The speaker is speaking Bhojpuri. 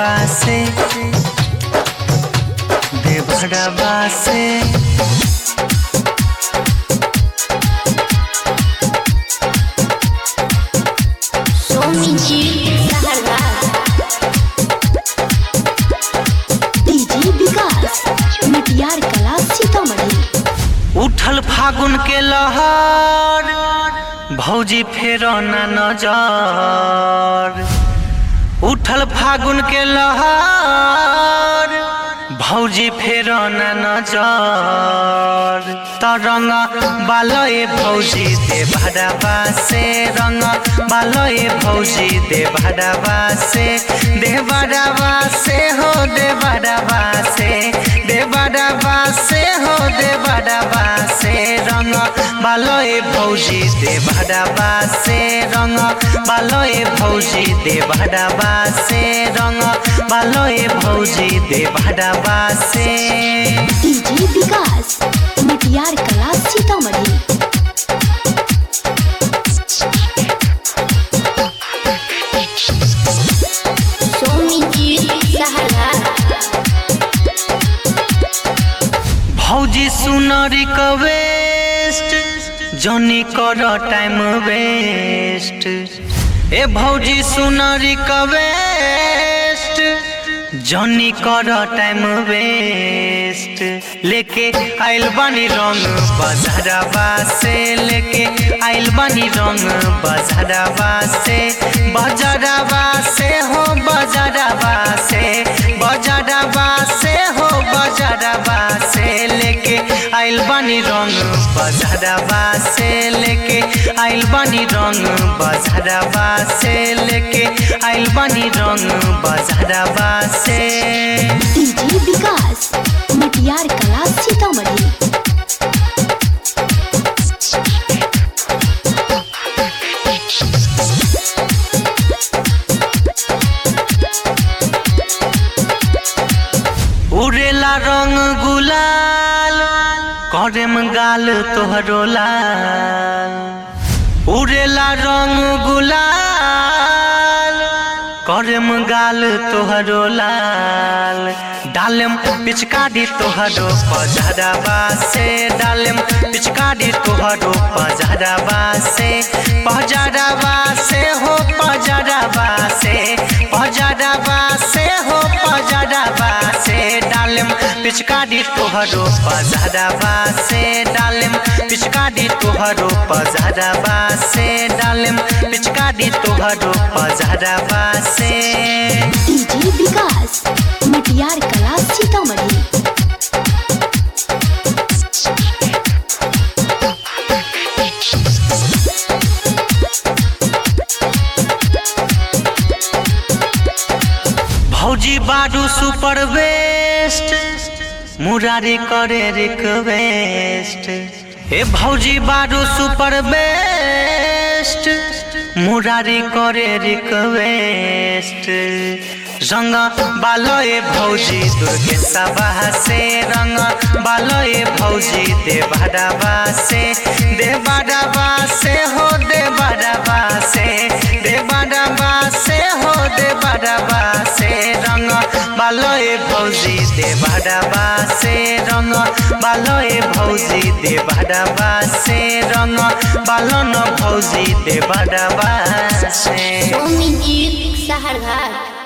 देवहरवा से देवहरवा से सोमी जी सहरवा डीजे विकास मिटियार कला सीतामढ़ी उठल फागुन के लहर भौजी फेरो न नजर उठल फागुन के लहर भौजी फेरो न नजर तरंग बालय भौजी दे भडवा से रंग बालय भौजी दे भडवा से दे भडवा से हो दे भडवा से दे भडवा से हो दे भडवा से रंग बालय भौजी दे भडवा से रंग बालय भौजी दे भडवा से रंग बालय भौजी दे भडवा से डीजे विकास मिटियार कला सीतामढ़ी सोमी जी सहरवा भौजी सुन रिक्वेस्ट जनी कर टाइम वेस्ट ए भौजी सुन रिक्वेस्ट जनी कर टाइम वेस्ट लेके आइल बानी रंग बजरवा से लेके आइल बानी रंग बजरवा से बजरवा से हो बजरवा से बजरवा से हो बजरवा से लेके आइल बानी रंग बजरवा से लेके आइल बानी रंग बजरवा से लेके आइल बानी रंग बजरवा से डीजे विकास मिटियार कला सीतामढ़ी उड़ेला रंग गुलाल करेम गाल तोहरो लाल उड़ेला रंग गुलाल करेम गाल तोहरो लाल डालेम पिचकारी तोहरो पजरवा से डालेम पिचकारी तोहरो पजरवा से पजरवा से हो पजरवा से पजरवा से हो पजरवा से डालेम पिचकारी तोहरो पजरवा से डालेम पिचकारी तोहरो पजरवा से डालेम पिचकारी तोहरो पजरवा से डीजे विकास मिटियार कला सीतामढ़ी भौजी बाडू सुपर वेस्ट मुरारी करे रिक्वेस्ट ए भौजी बाडू सुपर बेस्ट मुरारी करे रिक्वेस्ट रंग बालोए भौजी दुर्गे सभा से रंग बालोए भौजी देवडवा से देवडवा से हो देवडवा से देवडवा से हो देवडवा से रंग बालोए भौजी देवडवा से रंग बालोए भौजी देवडवा से रंग बालन भौजी देवडवा से सोमी जी सहरवा